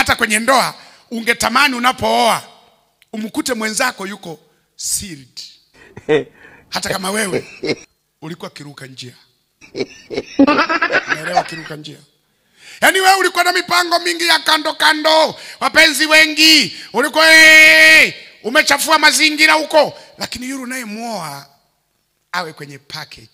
hata kwenye ndoa ungetamani unapooa umkute mwenzako yuko sealed hata kama wewe ulikuwa kiruka njia unaelewa kiruka njia yaani wewe ulikuwa na mipango mingi ya kando kando wapenzi wengi ulikuwa hey, umechafua mazingira huko lakini yule unayemwoa awe kwenye package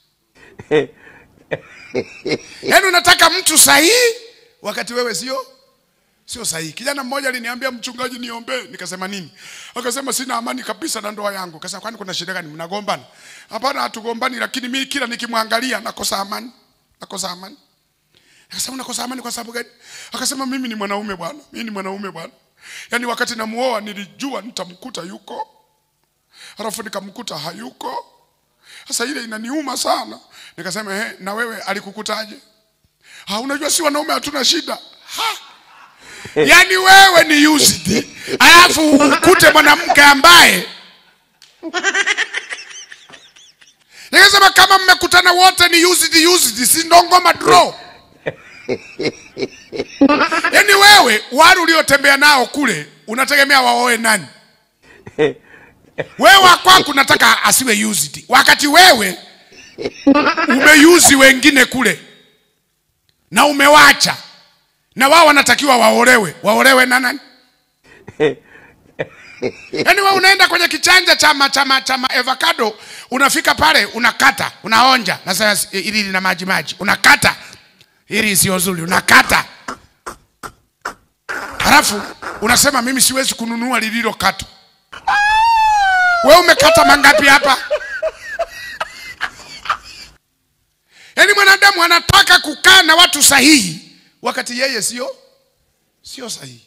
yaani unataka mtu sahihi wakati wewe sio sio sahihi kijana mmoja aliniambia mchungaji niombee nikasema nini akasema sina amani kabisa na ndoa yangu kasema kwani kuna shida gani mnagombana hapana hatugombani lakini mimi kila nikimwangalia nakosa amani nakosa amani akasema unakosa amani kwa sababu gani akasema mimi ni mwanaume bwana mimi ni mwanaume bwana yaani wakati namuoa nilijua nitamkuta yuko halafu nikamkuta hayuko sasa ile inaniuma sana nikasema he, na wewe alikukutaje ha, unajua si wanaume hatuna shida ha. yaani wewe ni used alafu ukute mwanamke ambaye nikasema kama mmekutana wote ni used used si ndo ngoma draw yaani wewe wale uliotembea nao kule unategemea waoe nani wewe wa kwako unataka asiwe used wakati wewe umeyuzi wengine kule na umewacha na wao wanatakiwa waolewe waolewe na nani yaani wewe unaenda kwenye kichanja cha ma- cha ma- cha ma- avocado unafika pale unakata unaonja nasema ili lina maji maji unakata ili sio zuri unakata halafu unasema mimi siwezi kununua lililokatwa we umekata mangapi hapa yaani mwanadamu anataka kukaa na watu sahihi wakati yeye sio sio sahihi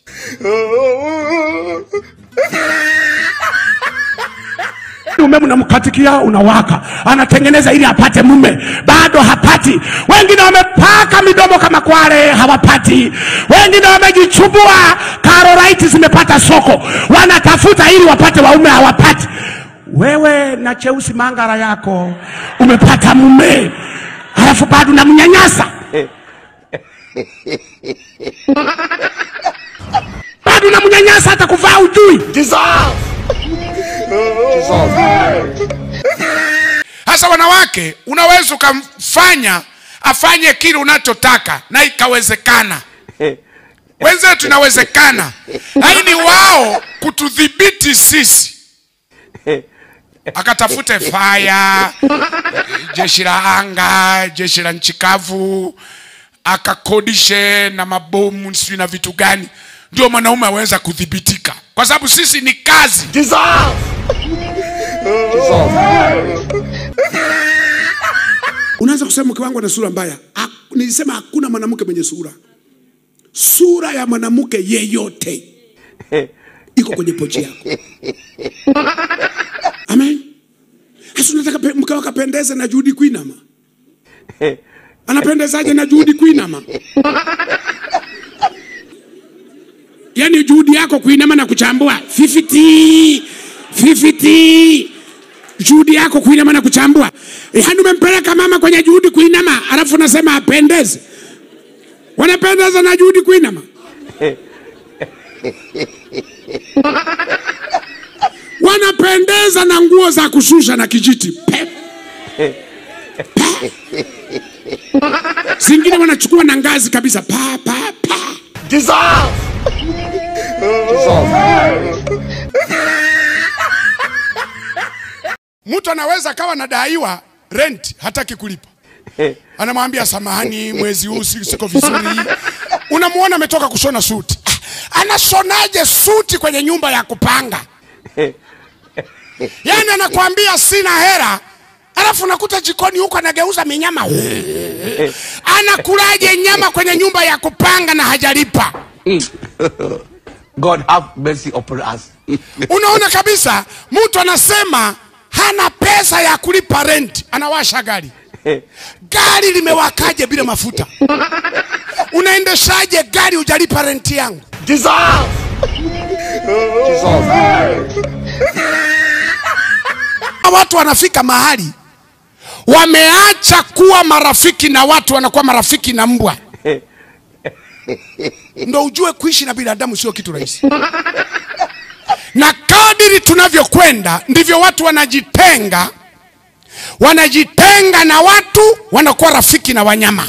umeme unamkatikia unawaka anatengeneza ili apate mume bado hapati wengine wamepaka midomo kama kwale hawapati wengine wamejichubua karolaiti zimepata soko wanatafuta ili wapate waume hawapati wewe na cheusi mangara yako umepata mume halafu bado unamnyanyasa bado unamnyanyasa hata kuvaa ujui hasa wanawake unaweza ukamfanya afanye kile unachotaka na ikawezekana wenzetu inawezekana lakini wao kutudhibiti sisi akatafute faya jeshi la anga jeshi la nchi kavu akakodishe na mabomu sijui na vitu gani ndio mwanaume aweza kudhibitika kwa sababu sisi ni kazi unaanza kusema mke wangu ana sura mbaya Ha- nilisema hakuna mwanamke mwenye sura sura ya mwanamke yeyote iko kwenye pochi yako amen hasa unataka pe- mke wako apendeze na juhudi kuinama anapendezaje na juhudi kuinama yaani juhudi yako kuinama na kuchambua 50 50 juhudi yako kuinama na kuchambua yaani umempeleka mama kwenye juhudi kuinama alafu unasema apendeze wanapendeza na juhudi kuinama wanapendeza na nguo za kushusha na kijiti Pe. Pa. zingine wanachukua na ngazi kabisa pa, pa, pa. mtu anaweza akawa nadaiwa rent hataki kulipa anamwambia samahani mwezi huu si- siko vizuri unamwona ametoka kushona suti ah, anashonaje suti kwenye nyumba ya kupanga yaani anakwambia sina hera alafu unakuta jikoni huko anageuza minyama anakulaje nyama kwenye nyumba ya kupanga na hajalipa God have mercy upon us. unaona kabisa mtu anasema hana pesa ya kulipa rent anawasha gari gari limewakaje bila mafuta unaendeshaje gari hujalipa renti yangu watu wanafika mahali wameacha kuwa marafiki na watu wanakuwa marafiki na mbwa ndo ujue kuishi na binadamu sio kitu rahisi na kadiri tunavyokwenda ndivyo watu wanajitenga wanajitenga na watu wanakuwa rafiki na wanyama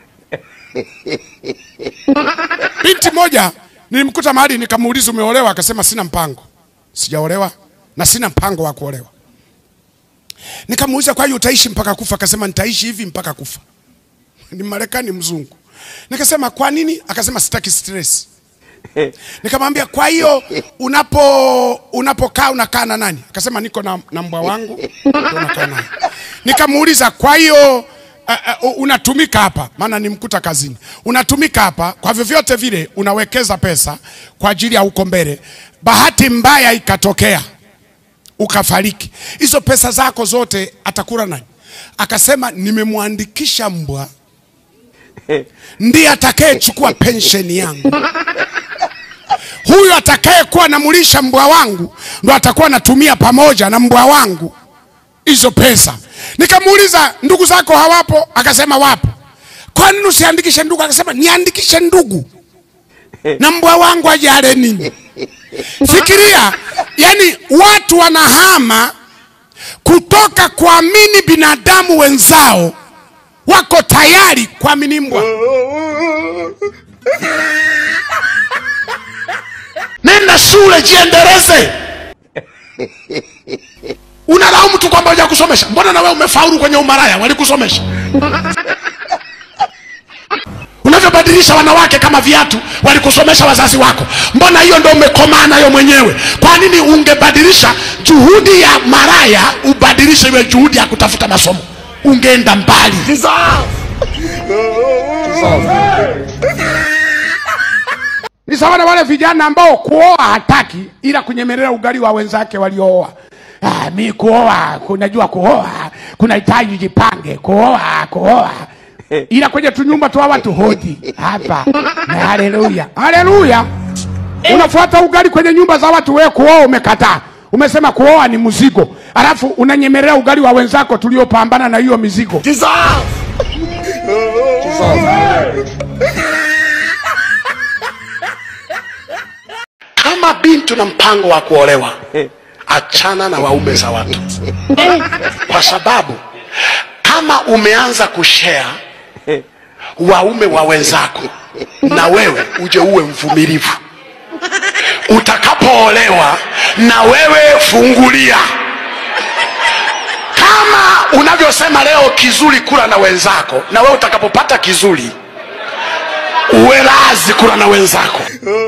binti moja nilimkuta mahali nikamuuliza umeolewa akasema sina mpango sijaolewa na sina mpango wa kuolewa nikamuuliza kwa hiyo utaishi mpaka kufa akasema nitaishi hivi mpaka kufa ni marekani mzungu nikasema kwa nini akasema sitaki stress nikamwambia kwa hiyo unapo unapokaa unakaa na nani akasema niko na, na mbwa wangu ndio nakaa naye nikamuuliza kwa hiyo uh, uh, unatumika hapa maana nimkuta kazini unatumika hapa kwa vyovyote vile unawekeza pesa kwa ajili ya huko mbele bahati mbaya ikatokea ukafariki hizo pesa zako zote atakula nani akasema nimemwandikisha mbwa ndiye atakayechukua pensheni yangu huyu atakayekuwa namulisha mbwa wangu ndo atakuwa anatumia pamoja na mbwa wangu hizo pesa nikamuuliza ndugu zako hawapo akasema wapo kwa nini usiandikishe ndugu akasema niandikishe ndugu na mbwa wangu ajale nini fikiria yani watu wanahama kutoka kuamini binadamu wenzao wako tayari kuamini mbwa nenda shule jiendeleze unalaumu tu kwamba hujakusomesha mbona na wewe umefaulu kwenye umaraya walikusomesha unavyobadilisha wanawake kama viatu walikusomesha wazazi wako mbona hiyo ndo umekomaa nayo mwenyewe kwa nini ungebadilisha juhudi ya maraya ubadilishe iwe juhudi ya kutafuta masomo ungeenda mbali ni sawa na wale vijana ambao kuoa hataki ila kunyemelea ugali wa wenzake waliooa ah, mi kuoa kunajua kuoa kunahitaji jipange kuoa kuoa ila kwenye tunyumba tu watu hodi hapa na haleluya haleluya unafuata ugali kwenye nyumba za watu wewe kuoa umekataa umesema kuoa ni mzigo alafu unanyemelea ugali wa wenzako tuliopambana na hiyo mizigo kama binti na mpango wa kuolewa achana na waume za watu kwa sababu kama umeanza kushare waume wa wenzako na wewe uje uwe mvumilivu utakapoolewa na wewe fungulia kama unavyosema leo kizuri kula na wenzako na wewe utakapopata kizuri uwe razi kula na wenzako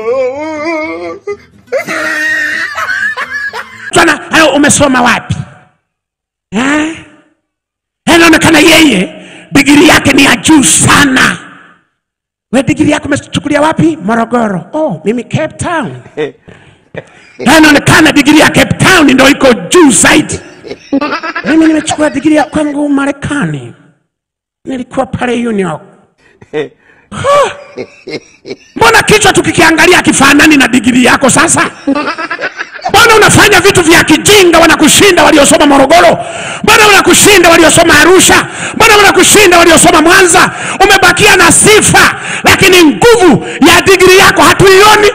Twana, hayo umesoma wapi Eh? inaonekana yeye digiri yake ni ya juu sana we digiri yako umechukulia wapi morogoro oh, mimi cape town Na inaonekana digiri ya cape town ndo iko juu zaidi mimi nimechukua digiri ya kwangu marekani nilikuwa pale new york Huh. mbona kichwa tukikiangalia akifanani na digiri yako sasa mbona unafanya vitu vya kijinga wanakushinda waliosoma morogoro mbona wanakushinda waliosoma arusha mbona wanakushinda waliosoma mwanza umebakia na sifa lakini nguvu ya digiri yako hatuioni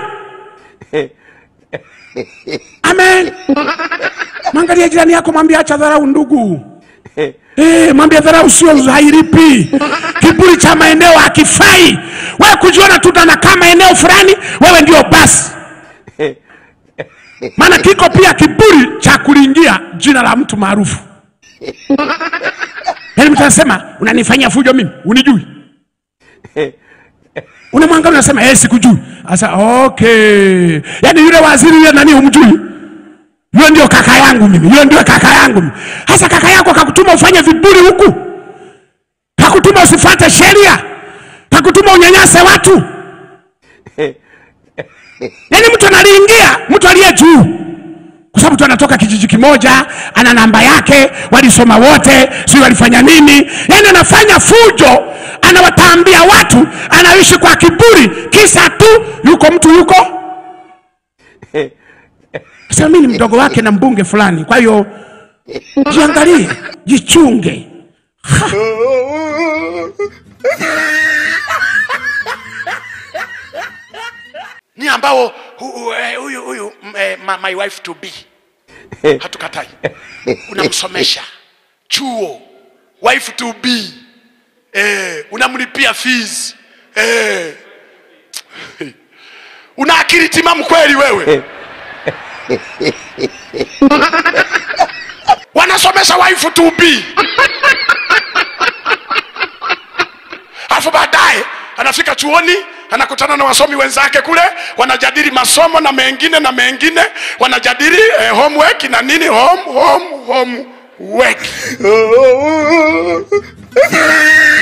amen mwangalia jirani yako mwambie acha dharau ndugu Eh, mwambie dharau sio hairipi. Kiburi cha maeneo hakifai. Wewe kujiona tu unakaa maeneo fulani, wewe ndio basi. Maana kiko pia kiburi cha kulingia jina la mtu maarufu. Yaani mtu anasema unanifanyia fujo mimi, unijui. Unamwangalia unasema eh, sikujui. Sasa okay. Yaani yule waziri yule nani humjui? Yule ndio kaka yangu mimi, yule ndio kaka yangu mimi. Hasa kaka yako kakutuma ufanye viburi huku, kakutuma usifuate sheria, kakutuma unyanyase watu. Yaani mtu analiingia mtu aliye juu, kwa sababu mtu anatoka kijiji kimoja, ana namba yake, walisoma wote, sio walifanya nini, yaani anafanya fujo, anawataambia watu, anaishi kwa kiburi, kisa tu yuko mtu yuko sasa mimi ni mdogo wake na mbunge fulani, kwa hiyo jiangalie, jichunge. Ha. ni ambao hu- hu- eh, huyu huyu m- eh, ma- my wife to be hatukatai unamsomesha chuo wife to be eh, unamlipia fees eh. una akili timamu kweli wewe wanasomesha wife to be alafu baadaye anafika chuoni anakutana na wasomi wenzake kule wanajadili masomo na mengine na mengine wanajadili eh, homework na nini home home home work